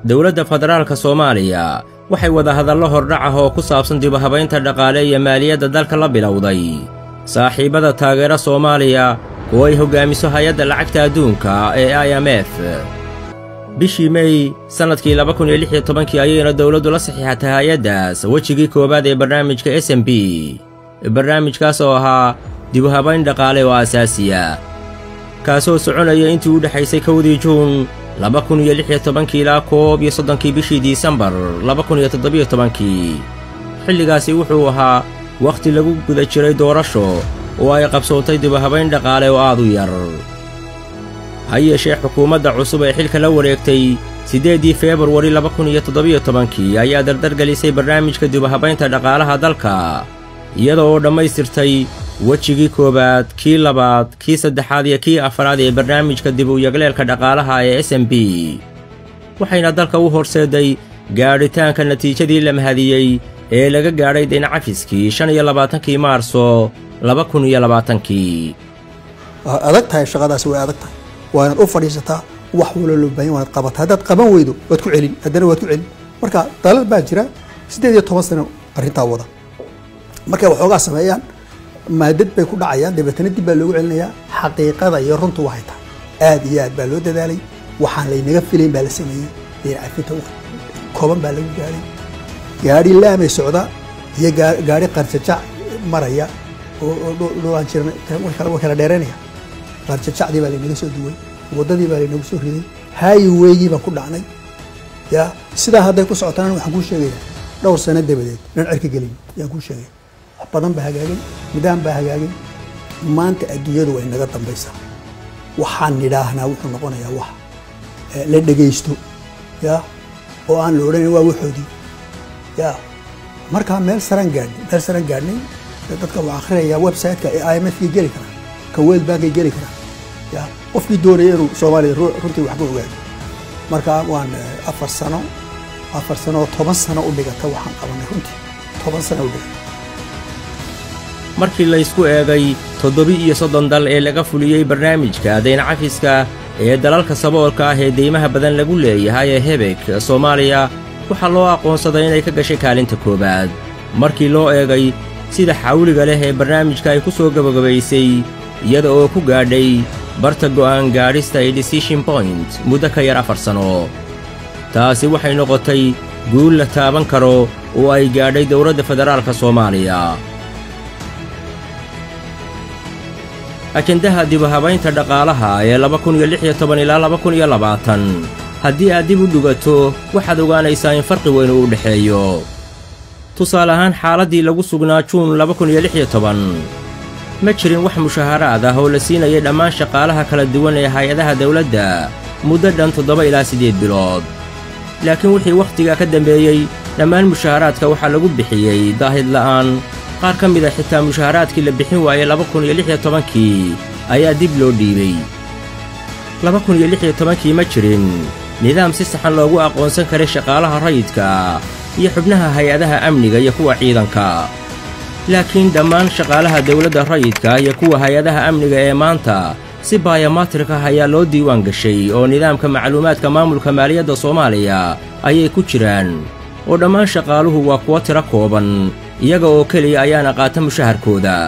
dowladda federaalka soomaaliya waxay wadahadallo hordhac ah oo ku saabsan dibuhabaynta dhaqaale iyo maaliyadda dalka la bilowday saaxiibbada taageera soomaaliya oo ay hoggaamiso hay-adda lacagta adduunka ee i m f bishii mey sannadkii laba kun iyo lix iyo tobankii ayayna dowladdu la saxiixatay hay-addaas wejigii koowaad ee barnaamijka s m b barnaamijkaas oo ahaa dibuhabayn dhaqaale oo asaasiya kaasoo soconaya intii u dhexaysay kowdii juun laba kun iyo lix iyo tobankii ilaa koob iyo soddonkii bishii disembar laba kun iyo toddobiyo tobankii xilligaasi wuxuu ahaa wakhti lagu guda jiray doorasho oo ay qabsootay dibuhabayn dhaqaale oo aad u yar ha yeeshee xukuumadda cusub ee xilka la wareegtay siddeeddii feebruari laba kun iyo toddobiyo tobankii ayaa dardargelisay barnaamijka dibuhabaynta dhaqaalaha dalka iyada oo dhammaystirtay wejigii koowaad kii labaad kii saddexaad iyo kii afaraad ee barnaamijka dib u yagleelka dhaqaalaha ee s m b waxayna dalka u horseeday gaadhitaanka natiijadii la mahadiyey ee laga gaadhay daynacafiskii shan iyo labaatankii maarso laba kun iyo labaatankii waa adag tahay shaqadaasi way adag tahay waa inaad u fadhiisataa wax walo loo baahan waanaad qabataa haddaad qaban weydo waad ku celin haddana waad ku celin marka dalad baa jira siddeed iyo toban sano arrintaa wada markay waxoogaa sameeyaan maadad bay ku dhacayaan dabeetana dib baa loogu celinayaa xaqiiqada iyo runtu waxay tahay aad iyo aad baa loo dadaalay waxaan laynaga filayn baa la sameeyey dayna cafinta kooban baa lagu gaadhay gaadhi laamay socda iyo gaadhi qarjajac maraya oo dhowaan jiran way kala dheeraynaya qarjajacdii baa laynaga soo duway waddadii baa laynagu soo riday haayiweygii baan ku dhacnay ya sidaa hadday ku socotaan waxaan kuu sheegayaa dhowr sano dabadeed dhan cirka gelin yaan kuu sheegaya wax badan baa hagaagay nidaam baa hagaagay maanta adduunyadu way naga dambaysaa waxaan nidhaahnaa wuxuu noqonayaa wax la dhegaysto ya oo aan la odhanayn waa waxoodii ya markaa meel saraan gaadhnay meel saraan gaadhnay dadka waa akhrinayaa website-ka ee i m f kay geli karaan ka world bankay geli karaan ya qofkii doonaya inuu soomaaliya runtii wax ka ogaado markaa waan afar sano afar sano oo toban sano u dhigata waxaan qabanay runtii toban sano u dhigata markii laysku eegay toddobi-iyo soddon dal ee laga fuliyey barnaamijka daynacafiska ee dalalka saboolka ah ee deymaha badan lagu leeyahay ee hebeg soomaaliya waxaa loo aqoonsaday inay ka gashay kaalinta koowaad markii loo eegay sida xawliga leh ee barnaamijka ay ku soo gabagabaysay iyada oo ku gaadhay barta go'aan gaadhista ee decision point muddo ka yar afar sano taasi waxay noqotay guul la taaban karo oo ay gaadhay dowladda federaalka soomaaliya ajendaha dibuhabaynta dhaqaalaha ee laba kun iyo lix iyo toban ilaa laba kun iyo labaatan haddii aad dib u dhugato waxaad ogaanaysaa in farqi weyn uu u dhexeeyo tusaale ahaan xaaladdii lagu sugnaa juun laba kun iyo lix iyo toban ma jirin wax mushaharaad ah oo la siinayay dhammaan shaqaalaha kala duwan ee hay-adaha dawladda muddo dhan toddoba ilaa siddeed bilood laakiin wixii wakhtigaa ka dambeeyey dhammaan mushaharaadka waxaa lagu bixiyey daahid la'aan qaar ka mida xitaa mushaharaadkii la bixin waayey laba kun iyo lix iyo tobankii ayaa dib loo dhiibay laba kun iyo lix iyo tobankii ma jirin nidaam si saxan loogu aqoonsan karay shaqaalaha rayidka iyo xubnaha hay-adaha amniga iyo kuwa ciidanka laakiin dhammaan shaqaalaha dawladda rayidka iyo kuwa hay-adaha amniga ee maanta si bayomatrik ah ayaa loo diiwaan gashay oo nidaamka macluumaadka maamulka maaliyadda soomaaliya ayay ku jiraan oo dhammaan shaqaaluhu waa kuwo tiro kooban iyaga oo keliya ayaana qaata mushaharkooda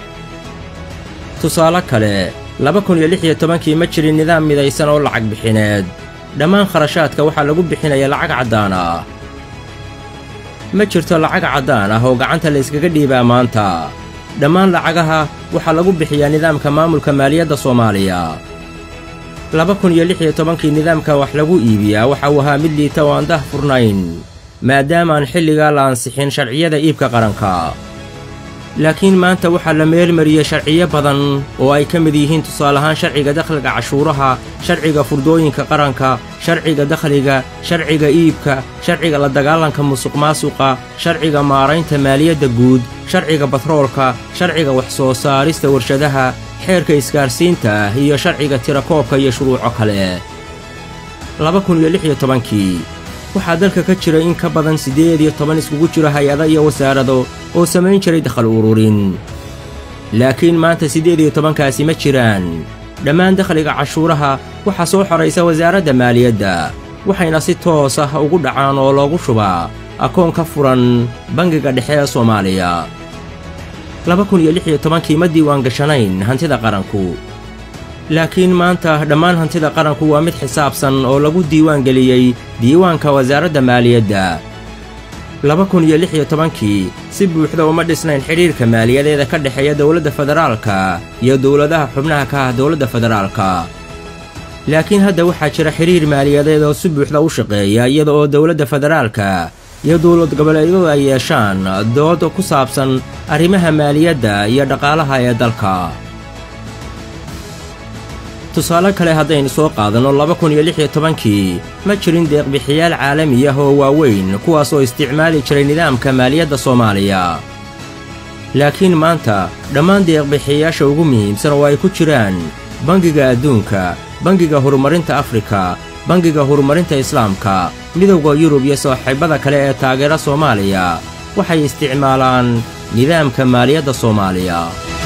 tusaale kale laba kun iyo lix iyo tobankii ma jirin nidaam midaysan oo lacag bixineed dhammaan kharashaadka waxaa lagu bixinaya lacag caddaan ah ma jirto lacag caddaan ah oo gacanta la yskaga dhiibaa maanta dhammaan lacagaha waxaa lagu bixiyaa nidaamka maamulka maaliyadda soomaaliya laba kun iyo lix iyo tobankii nidaamka wax lagu iibiyaa waxa uu ahaa mid liita oo aan dah furnayn maadaamaan xilligaa la ansixin sharciyada iibka qaranka laakiin maanta waxaa la meelmariyey sharciyo badan oo ay ka mid yihiin tusaale ahaan sharciga dakhliga cashuuraha sharciga furdooyinka qaranka sharciga dakhliga sharciga iibka sharciga la dagaalanka musuqmaasuqa sharciga maaraynta maaliyadda guud sharciga batroolka sharciga wax soo saarista warshadaha xeerka isgaarsiinta iyo sharciga tirakoobka iyo shuruuco kale laba kun iyo lix iyo tobankii waxaa dalka ka jira in ka badan siddeed iyo toban iskugu jiro hay-ada iyo wasaarado oo samayn jiray dakhal ururin laakiin maanta siddeed iyo tobankaasi ma jiraan dhammaan dakhliga cashuuraha waxaa soo xoraysa wasaaradda maaliyadda waxayna si toos ah ugu dhacaan oo loogu shubaa akoon ka furan bangiga dhexe ee soomaaliya laba kun iyo lix iyo tobankii ma diiwaan gashanayn hantida qaranku laakiin maanta dhammaan hantida qaranku waa mid xisaabsan oo lagu diiwaan geliyey diiwaanka wasaaradda maaliyadda laba kun iyo lix iyo tobankii si buuxda uma dhisnayn xidhiirka maaliyadeeda ka dhexeeya dowladda federaalka iyo dowladaha xubnaha ka ah dowladda federaalka laakiin hadda waxaa jira xidhiir maaliyadeed oo si buuxda u shaqeeya iyada oo dowladda federaalka iyo dowlad goboleedyadu ay yeeshaan dood ku saabsan arrimaha maaliyadda iyo dhaqaalaha ee dalka tusaale kale haddaynu soo qaadanno laba kun iyo lix iyo tobankii ma jirin deeqbixiyaal caalami ah oo waaweyn kuwaas oo isticmaali jiray nidaamka maaliyadda soomaaliya laakiin maanta dhammaan deeqbixiyayaasha ugu muhiimsan oo ay ku jiraan bangiga adduunka bangiga horumarinta afrika bangiga horumarinta islaamka midowda yurub iyo saaxiibada kale ee taageera soomaaliya waxay isticmaalaan nidaamka maaliyadda soomaaliya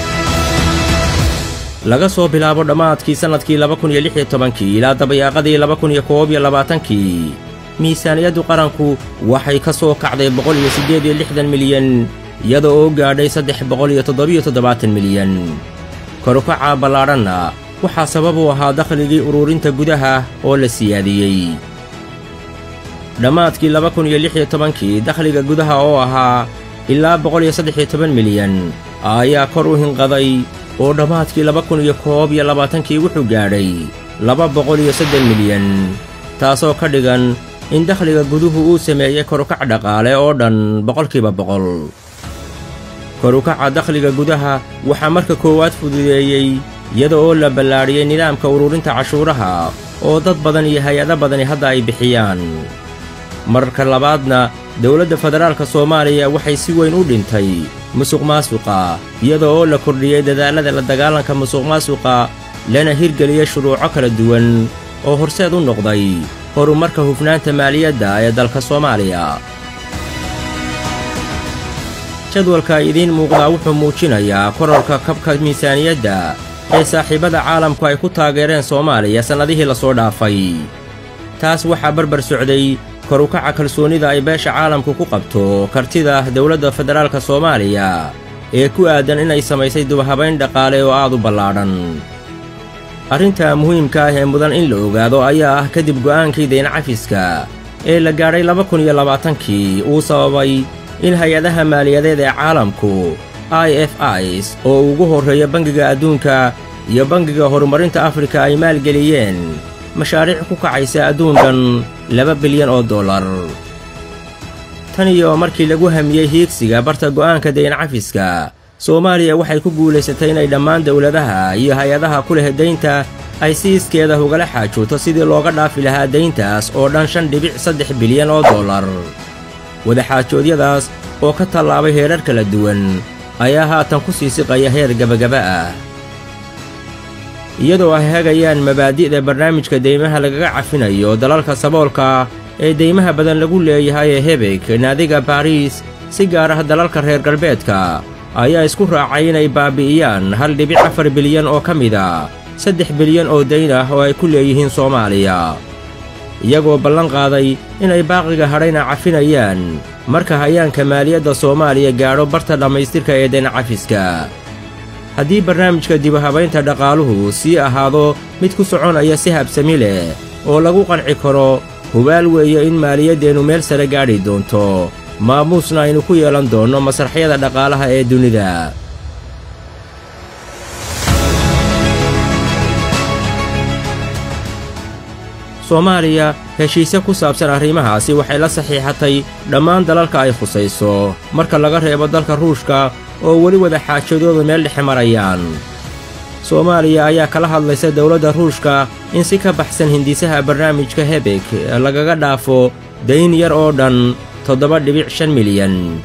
laga soo bilaabo dhammaadkii sannadkii laba kun iyo lix iyo tobankii ilaa dabayaaqadii laba kun iyo koob iyo labaatankii miisaaniyaddu qaranku waxay ka soo kacday boqol iyo siddeed iyo lixdan milyan iyada oo gaadhay saddex boqol iyo toddobiyo toddobaatan milyan korukaca ballaadhanna waxaa sabab u ahaa dakhligii ururinta gudaha oo la siyaadiyey dhammaadkii laba kun iyo lix iyo tobankii dakhliga gudaha oo ahaa ilaa boqol iyo saddex iyo toban milyan ayaa kor u hinqaday oo dhammaadkii laba kun iyo koob iyo labaatankii wuxuu gaadhay laba boqol iyo saddex milyan taasoo ka dhigan in dakhliga guduhu uu sameeyey korukac dhaqaale oo dhan boqolkiiba boqol korukaca dakhliga gudaha waxaa marka koowaad fududeeyey iyada oo la ballaadhiyey nidaamka ururinta cashuuraha oo dad badan iyo hay-ado badani hadda ay bixiyaan marka labaadna dowladda federaalka soomaaliya waxay si weyn u dhintay musuqmaasuqa iyada oo la kordhiyey dadaallada la dagaalanka musuqmaasuqa lana hirgeliyey shuruuco kala duwan oo horseed u noqday horumarka hufnaanta maaliyadda ee dalka soomaaliya jadwalka idiin muuqdaa wuxuu muujinayaa kororka kabka miisaaniyadda ee saaxiibada caalamku ay ku taageereen soomaaliya sannadihii la soo dhaafay taas waxaa barbar socday korukaca kalsoonnida ay beesha caalamku ku qabto kartida dowladda federaalka soomaaliya ee ku aadan inay samaysay dubahabayn dhaqaale oo aad u ballaadhan arrinta muhiimka ah ee mudan in la ogaado ayaa ah kadib go'aankii dayn cafiska ee la gaadhay laba kun iyo labaatankii uu sababay in hay-adaha maaliyadeed ee caalamku i f is oo ugu horreeya bangiga adduunka iyo bangiga horumarinta afrika ay maalgeliyeen mashaariic ku kacaysa adduunkan laba bilyan oo dollar tan iyo markii lagu hamiyey hiigsiga barta go'aanka dayn cafiska soomaaliya waxay ku guulaysatay inay dhammaan dowladaha iyo hay-adaha ku leh daynta ay si iskeeda ugala xaajooto sidii looga dhaafi lahaa dayntaas oo dhan shan dhibic saddex bilyan oo dollar wadaxaajoodyadaas oo ka tallaabay heerar kala duwan ayaa haatan ku sii siqaya heer gebagaba ah iyadoo ay hagayaan mabaadi'da barnaamijka deymaha lagaga cafinayo dalalka saboolka ee deymaha badan lagu leeyahay ee hebeg naadiga baariis si gaar ah dalalka reer galbeedka ayaa isku raacay inay baabi'iyaan hal dhibic afar bilyan oo ka mida saddex bilyan oo dayn ah oo ay ku leeyihiin soomaaliya iyagoo ballan qaaday inay baaqiga hadhayna cafinayaan marka hayaanka maaliyadda soomaaliya gaadho barta dhammaystirka ee dayn cafiska haddii barnaamijka dibahabaynta dhaqaaluhu sii ahaado mid ku soconaya si habsami leh oo lagu qanci karo hubaal weeye in maaliyaddeennu meel sare gaadhi doonto maamuusna aynu ku yeelan doonno masraxyada dhaqaalaha ee dunida soomaaliya heshiisye ku saabsan arrimahaasi waxay la saxiixatay dhammaan dalalka ay khusayso marka laga reebo dalka ruushka oo weli wada xaajadooda meel dhexe marayaan soomaaliya ayaa kala hadlaysa dowladda ruushka in si ka baxsan hindisaha barnaamijka hebeg lagaga dhaafo dayn yar oo dhan toddoba dhibic shan milyan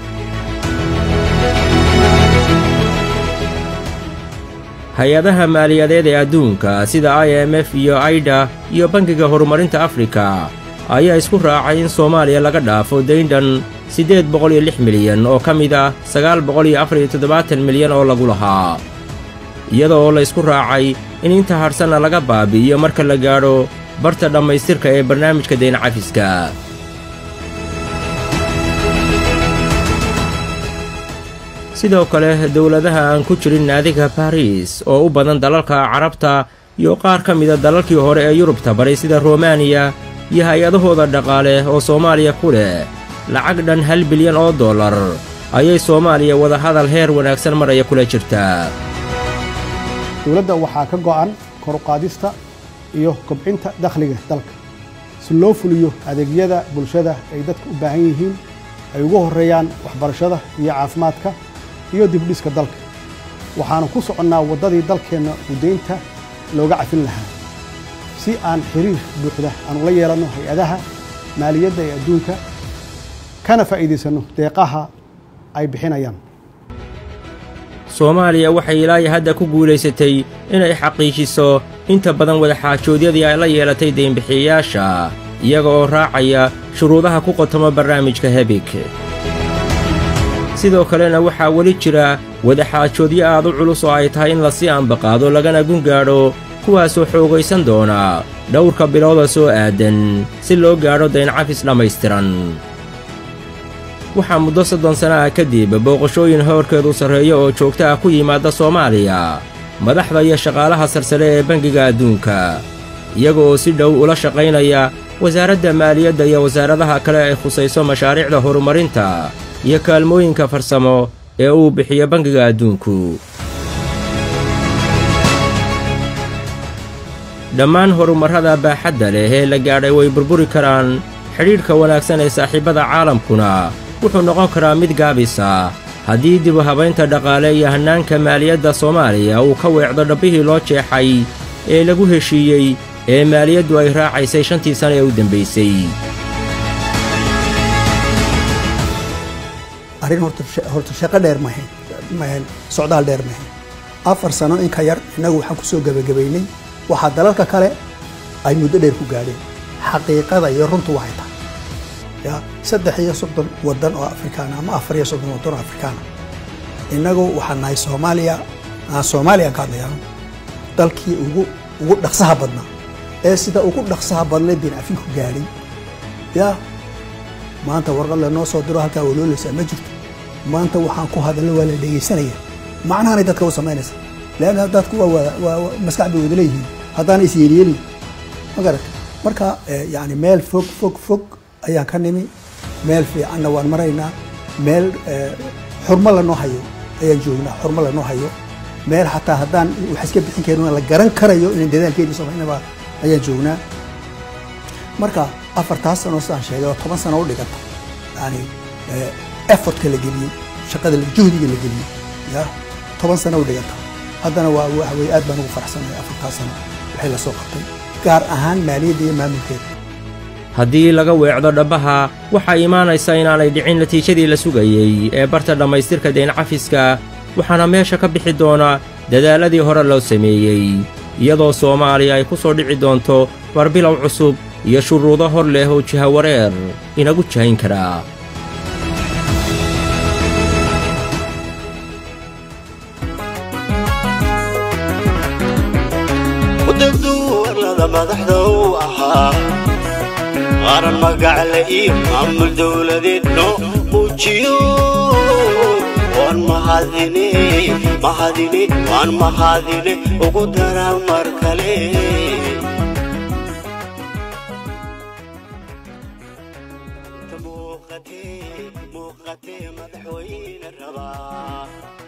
hay-adaha maaliyadeed ee adduunka sida i m f iyo aida iyo bangiga horumarinta afrika ayaa isku raacay in soomaaliya laga dhaafo dayndhan siddeed boqol iyo lix milyan oo ka mid ah sagaal boqol iyo afar iyo toddobaatan milyan oo lagu lahaa iyada oo la ysku raacay in inta hadhsanna laga baabi'iyo marka la gaadho barta dhammaystirka ee barnaamijka dayn cafiska sidoo kale dowladaha aan ku jirin naadiga bariis oo u badan dalalka carabta iyo qaar ka mida dalalkii hore ee yurubta baray sida romaniya iyo hay-adahooda dhaqaale oo soomaaliya ku leh lacag dhan hal bilyan oo dollar ayay soomaaliya wadahadal heer wanaagsan maraya kula jirtaa dowladda waxaa ka go'an koruqaadista iyo kobcinta dakhliga dalka si loo fuliyo adeegyada bulshada ay dadka u baahan yihiin ay ugu horreeyaan waxbarashada iyo caafimaadka iyo dibdhiska dalka waxaanu ku soconnaa waddadii dalkeenna udaynta looga cafin lahaa si aan xiriir buuxda aan ula yeelanno hay-adaha maaliyadda ee adduunka kana faa'iidaysanno deeqaha ay bixinayaan soomaaliya waxay ilaayi hadda ku guulaysatay inay xaqiijiso inta badan wadaxaajoodyadii ay la yeelatay deynbixiyayaasha iyaga oo raacaya shuruudaha ku qotoma barnaamijka hebig sidoo kalena waxaa weli jira wadaxaajoodyo aad u culus oo ay tahay in lasii ambaqaado lagana gungaadho kuwaasoo xoogaysan doona dhowrka bilooda soo aadan si loo gaadho dayncafis dhammaystiran waxaa muddo soddon sana ah kadib booqashooyin howrkeedu sarreeyo oo joogto ah ku yimaadda soomaaliya madaxda iyo shaqaalaha sarsare ee bangiga adduunka iyaga oo si dhow ula shaqaynaya wasaaradda maaliyadda iyo wasaaradaha kale ay khusayso mashaariicda horumarinta iyo kaalmooyinka farsamo ee uu bixiyo bangiga adduunku dhammaan horumarrada baaxadda leh ee la gaadhay way burburi karaan xidhiidhka wanaagsan ee saaxiibbada caalamkuna wuxuu noqon karaa mid gaabisa haddii dibu habaynta dhaqaale iyo hannaanka maaliyadda soomaaliya uu ka weecdo dhabbihii loo jeexay ee lagu heshiiyey ee maaliyaddu ay raacaysay shantii sana ee u dembaysay arrin horta shaqo dheer mahayn mahayn socdaal dheer mahayn afar sano in ka yar innagu waxaan ku soo gebagabaynay waxaa dalalka kale ay muddo dheer ku gaadheen xaqiiqada iyo runtu waxay tahay ya saddex iyo soddon waddan oo afrikaana ama afar iyo soddon waddan oo afrikaana innagu waxaan nahay soomaaliya aan soomaaliya ka hadlayaan dalkii ugu ugu dhaqsaha badnaa ee sida ugu dhaqsaha badnay bin afinku gaadhay ya maanta warqad lanoo soo diro halkaa waloolaysaa ma jirto maanta waxaan ku hadalno waa la dhegaysanaya macnahanay dadka u samaynaysa leanna dadku waa maskax bay wada leeyihiin haddaana is yeelyeelin ma garata marka yani meel fog fog fog ayaan ka nimi meel fiicanna waan maraynaa meel xurmo lanoo hayo ayaan joognaa xurmo lanoo hayo meel xataa haddaan wax iska bixin karin la garan karayo inaan dadaalkeedii samaynaba ayaan joognaa marka afartaas sano sidaan sheegay oo toban sano u dhiganta yani effortka la geliyey shaqada juhdiga la geliyey ya toban sano u dhiganta haddana waa waxa weye aad baan ugu faraxsanahay afartaas sano waxay la soo qabtay gaar ahaan maaliyadda iyo maamulkeeda haddii laga weecdo dhabbaha waxaa imaanaysa inaanay dhicin natiijadii la sugayey ee barta dhammaystirka dayncafiska waxaana meesha ka bixi doona dadaalladii hore loo sameeyey iyadoo soomaaliya ay ku soo dhici doonto barbilow cusub iyo shuruudo hor leh oo jihawareer inagu jahayn karaa wadagduwarlada madaxda u ahaa qaran magacle iyo maamul dowladeedno muujiyo waan mahadine mahadine waan mahadine ugu dara mar kale muuqatee muuqatee madaxweyne rabaa